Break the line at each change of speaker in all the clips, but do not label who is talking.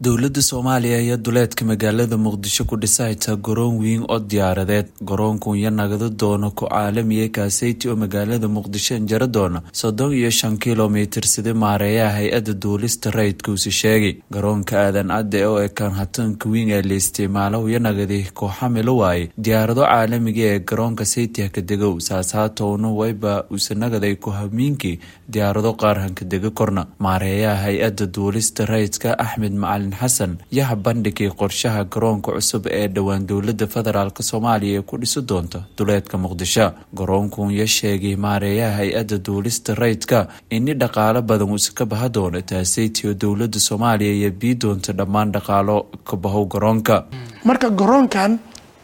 dowladda soomaaliya ayaa duleedka magaalada muqdisho ku dhisayta garoon weyn oo diyaaradeed garoonkan ya nagada doono ku caalamiya kaaseyti oo magaalada muqdisho injaro doona soddon iyo shan kilomitir sida maareeyaha hay-adda duulista rayidkuusi sheegay garoonka aadan cadde oo ekaan hatanka weyn ee la isticmaalo ya nagadi kooxamilo waaye diyaarado caalamiga ee garoonka saytiha ka degow saashaatowna wayba usanagaday ku hamiinkii diyaarado qaar hankadega korna maareeyaha hay-adda duulista rayidka axmed macalin xasan yaha bandhigay qorshaha garoonka cusub ee dhowaan dowlada federaalk soomaaliya ee ku dhisi doonta duleedka muqdisho garoonkun ya sheegay maareeyaha hay-adda duulista rayidka ini dhaqaalo badan uusa ka baha doono taaseyti oo dowlada soomaaliya iyo bii doonta dhammaan dhaqaalo ka bahow garoonka
marka garoonkan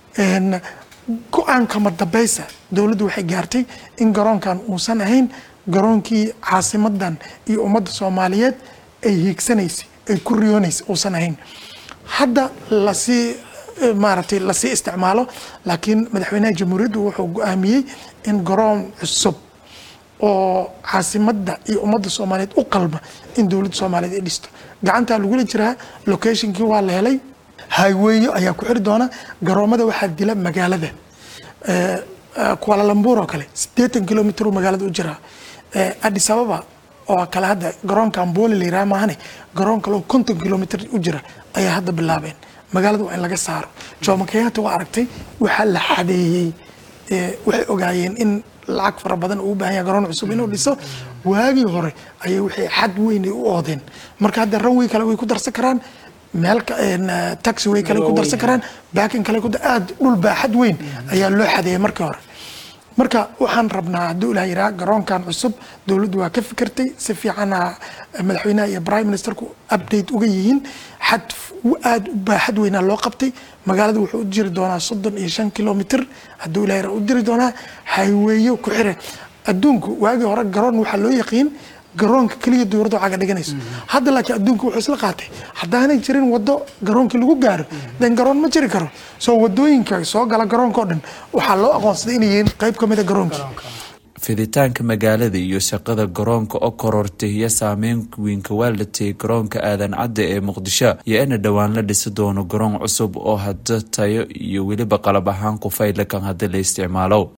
go-aan kama dambaysa dowladdu waxay gaartay in garoonkan uusan ahayn garoonkii caasimadan iyo ummadda soomaaliyeed ay hiigsanaysay ay ku riyoonaysay uusan ahayn hadda lasii maaragtay lasii isticmaalo laakiin madaxweynaha jamhuuriyaddu wuxuu go-aamiyey in garoon cusub oo caasimadda iyo ummadda soomaaliyeed u qalma in dowladda soomaaliyeed ay dhisto gacantaa lagula jiraa locationkii waa la helay highweyo ayaa ku xiri doona garoomada waxaa dila magaalada kualalambuur oo kale siddeetan kilomitr magaalada u jiraa addis ababa oo kale hadda garoonkan booli la yiraha maahane garoon kale oo konton kilomitr u jira ayaa hadda bilaabeen magaalada waa in laga saaro jomo kenyatta waa aragtay waxaa la xadeeyey waxay ogaayeen in lacag fara badan uu u baahan yahay garoon cusub inuu dhiso waagii hore ayay waxay xad weyn u oodeen marka hadda ranway kale way ku darsan karaan meel taxi way kale ku darsan karaan baakin kale aada dhul baaxad weyn ayaa loo xadeeyay markii hore marka waxaan rabnaa hadduu ilaah yiraha garoonkan cusub dowladdu waa ka fikirtay si fiicana madaxweynaha iyo prime ministerku update uga yihiin xad aada u baaxad weynaa loo qabtay magaalada wuxuu u jiri doonaa soddon iyo shan kilomitr hadduu ilah yiraha u jiri doonaa hayweeyo ku xire adduunku waagii hore garoon waxaa loo yaqiin garoonka keliya dowladda caga dhiganayso hadda laakiin adduunka wuxuu isla qaatay haddaanay jirin wado garoonkii lagu gaaro den garoon ma jiri karo soo wadooyinka soo gala garoonka oo dhan waxaa loo aqoonsaday inay yihiin qayb ka mid a garoonka
fiditaanka magaalada iyo shaqada garoonka oo korortay iyo saameyn weynka waa latayay garoonka aadan cadde ee muqdisho iyo ina dhowaan la dhisi doono garoon cusub oo hadda tayo iyo weliba qalab ahaan ku faylakan haddi la isticmaalo